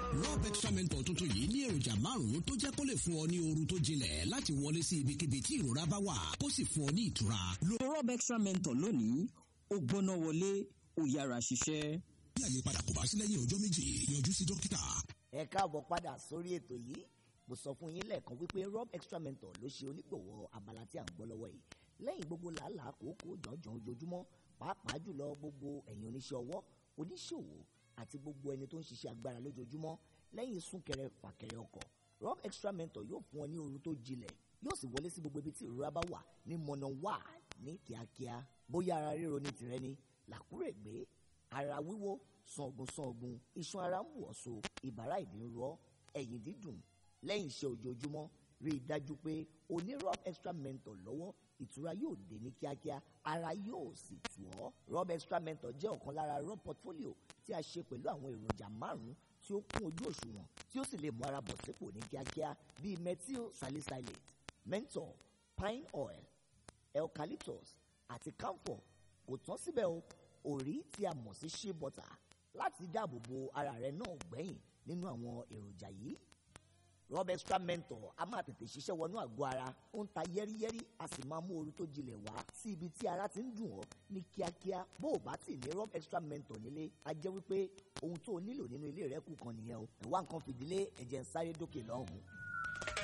rob extra mentor tuntun yìí ní èròjà márùn-ún tó jẹ́ kó lè fún ọ ní oorun tó jinlẹ̀ láti wọlé sí ibikíbi tí ìrora bá wà kó sì fún ọ ní ìtura. lo rob extra mentor lónìí ó gbóná wọlé ó yára ṣiṣẹ́. bí àyípadà kò bá sí lẹ́yìn ọjọ́ méjì yọjú sí dókítà. ẹ káàbọ̀ padà sórí ètò yìí mo sọ fún yín lẹ́ẹ̀kan wípé rob extra mentor ló ṣe onígbọ̀wọ́ abala tí à ń gbọ́ lọ́wọ́ yìí lẹ́yìn gbogbo làálàá kòókò jọ̀ọ́jọ̀ọ́ ojoojúmọ́ pàápàá jùlọ gbogbo ẹ̀yin oníṣẹ́ ọwọ́ oníṣòwò àti gbogbo ẹni tó ń ṣiṣẹ́ agbára lójoojúmọ́ lẹ́yìn súnkẹrẹ fàkẹrẹ ọkọ̀ rob extra mentor yóò fún ọ ní oorun tó jinlẹ̀ yóò sì wọlé sí gbogbo ibi tí ìrora bá wà ní mọ̀nà wà ní kíákíá bóyá ara ríro ní tìrẹ ni làkúrègbé ara wíwó sọ̀gùn sọ̀gùn iṣan ara ń wù ọ́ so ìbàrá ìdí ń rọ ẹ̀yìn dídùn lẹ́yìn iṣẹ́ ojoojúmọ́ rí i dájú pé o ní rob extra mentor lọ́wọ́ ìtura yóò dé ní kíákíá ara yóò sì tù ọ́ rob extra mentor jẹ́ ọ̀kan lára rob portfolio tí a ṣe pẹ̀lú àwọn èròjà márùn-ún tí ó kún ojú òṣùwọ̀n tí ó sì lè mú ara bọ̀ sípò ní kíákíá bíi methyl salicylate menthol pine oil eucalyptus àti camphor kò tán síbẹ̀ o òrí tí a mọ̀ sí shea butter láti dáàbò bo ara rẹ náà gbẹ̀yìn nínú àwọn èròjà yìí rob extra mentor a máa tètè ṣiṣẹ́ wọnú àgọ́ ara ó ń ta yẹ́rìyẹ́rì a sì máa mú ooru tó jinlẹ̀ wá sí ibi tí ara ti ń dùn ọ́ ní kíákíá bó o bá tì ní rob extra mentor nílé a jẹ́ wípé ohun tó o nílò nínú ilé rẹ kù kan nìyẹn o ẹ̀wá nǹkan fìdílé ẹ̀jẹ̀ ń sáré dókè lọ́hùn-ún.